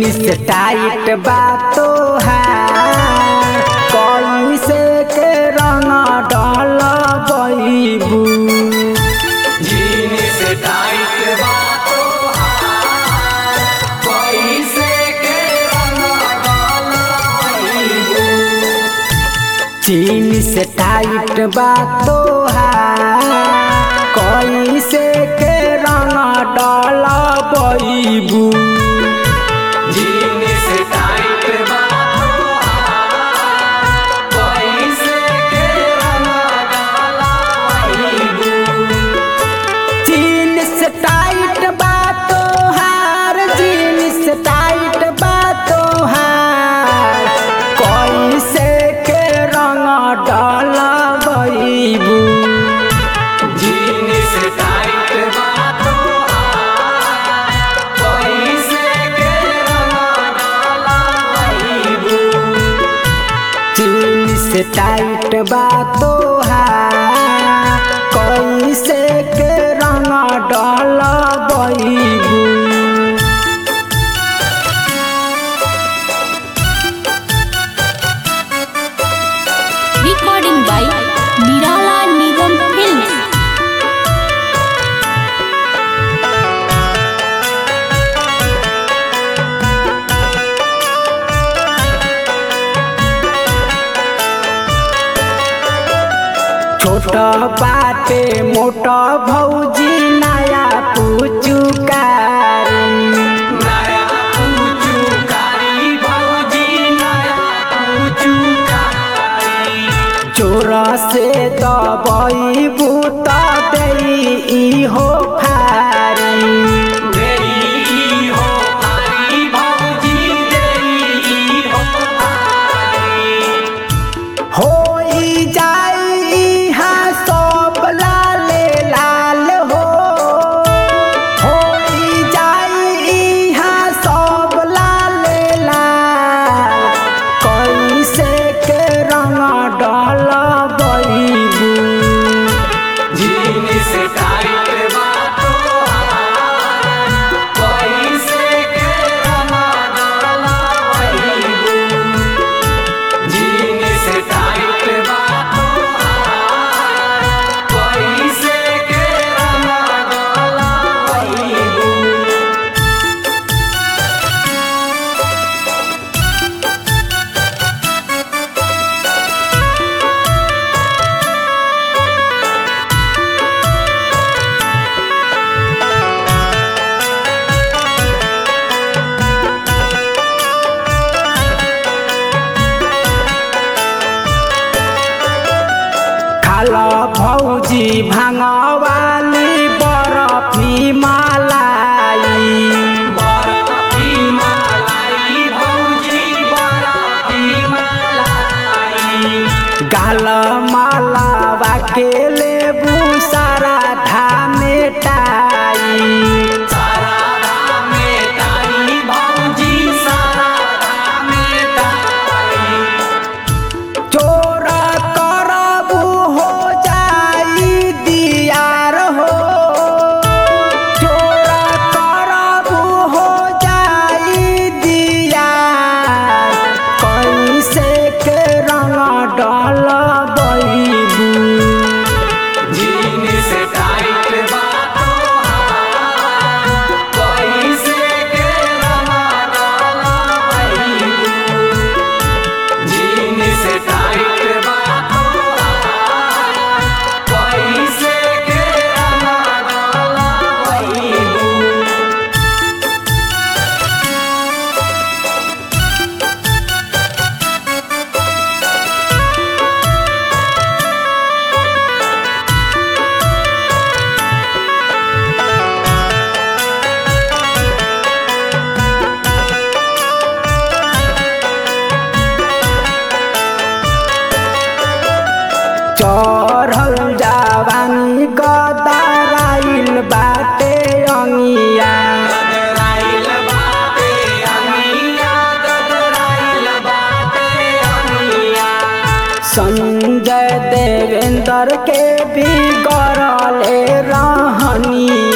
Jeans tight बा तोहार कैसे के रंग डाल बैबू जीन्स टाइट बा तोहार, कैसे के रंग डालबू? जीन्स टाइट बा तोहार कैसे के रंग डाल बैबू जीन्स टाइट बा तोहार, कैसे के रंग डालबू? जीन्स टाइट बा तोहार जीन्स टाइट बा तोहार कैसे के रंग डाल बैबू जीन्स टाइट बा तोहार, कैसे के रंग डालबू? जीन्स टाइट बा तोहार कैसे के रंग डाल बैबू recording by Nirala Nigam Films. छोटा बाटे मोटा भौजी नया पुचुकारी नया पूछू कारी भौजी नया पूछू कारी चोर से दबई बूता दई हो फारी देई हो कारी भौजी देई हो कारी होई जाई हाँ सब लाले लाल हो होई जाई हाँ सब लाले लाल कैसे के रंग डाल बैबू जीन्स टाइट बा तोहार, कैसे के रंग डालबू? जीन्स टाइट बा तोहार, कैसे के रंग डालबू? खाला भौजी भांगवाली बरफी मालाई बरफी मलाई भौजी बरफी मलाई गाल मालावा के लेबू सारा धामे टाई सारा रामे ताई भौजी सारा रामे ताई चोर करबू हो जाई दियार हो चोर करबू हो जाई दियार कैसे के रंग डाल बैबू जीन्स टाइट बा तोहार, कैसे के रंग डालबू? जीन्स टाइट बा तोहार, कैसे के रंग डालबू? चढ़ल जवानी गदराइल बाटे अंगिया गदराइल बाटे अनिया, गदराइल बाटे अनिया। संजय देवेंद्र के बिगड़ले रहनिया